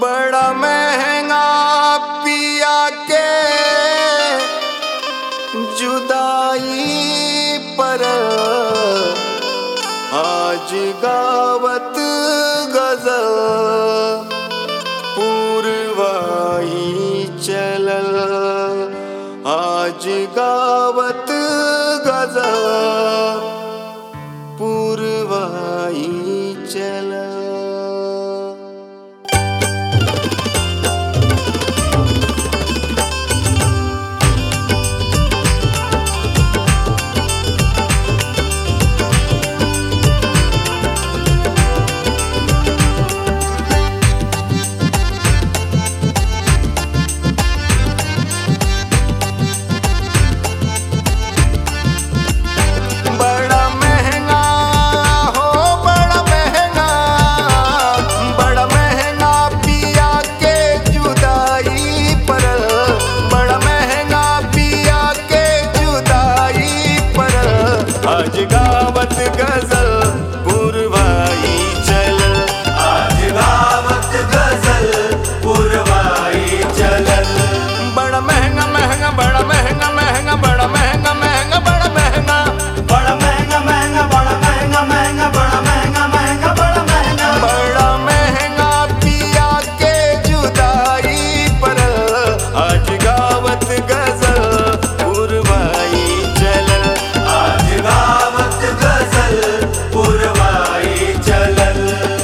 बड़ा महंगा पिया के जुदाई पर आज गावत गजल पूर्वाई चलल आज गावत गजल पूर्वाई चलल बड़ा महंगा हो बड़ा महंगा बड़ा महंगा पिया के जुदाई पर बड़ा महंगा पिया के जुदाई पर आज गावत गजल पुरवाई चल आज गावत गजल पुरवाई चलल बड़ा महंगा महंगा बड़ा महंगा महंगा बड़ा महंगा महंगा बड़ा महंगा बड़ा महंगा महंगा बड़ा महंगा महंगा बड़ा महंगा महंगा बड़ा महंगा बड़ा महंगा पिया के जुदाई पर आज गावत गजल पुरवाई चलल आज गावत गजल पुरवाई चलल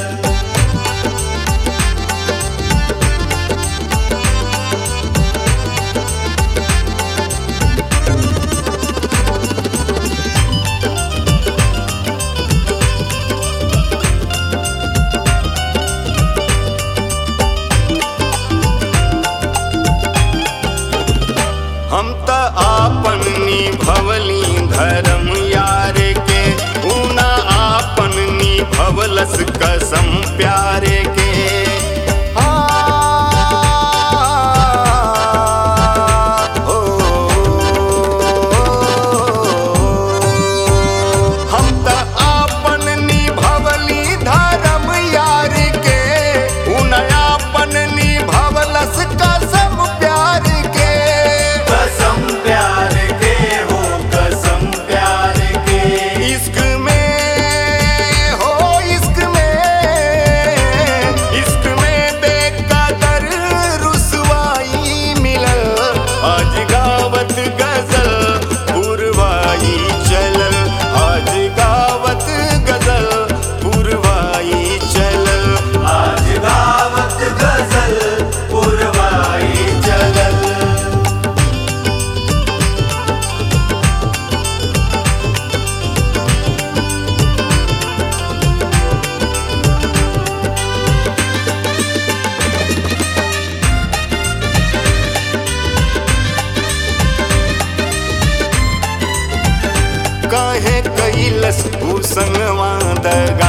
हम त आपन निभवली धर्म यार के ऊना आपन निभवलस कसम प्यारे के आ, ओ, हम त आपन निभवली धर्म यार के ऊना आपन निभवलस कसम प्यार के कसम प्यार के हो कसम प्यार के इश्क में हो इश्क में इश्क में बेकदर रुसवाई मिलल आज गावत गजल पुरवाई चलल आज गावत गजल पुरवाई चलल आज गावत गजल पुरवाई चलल काहे कैलस भूसंगवा दगा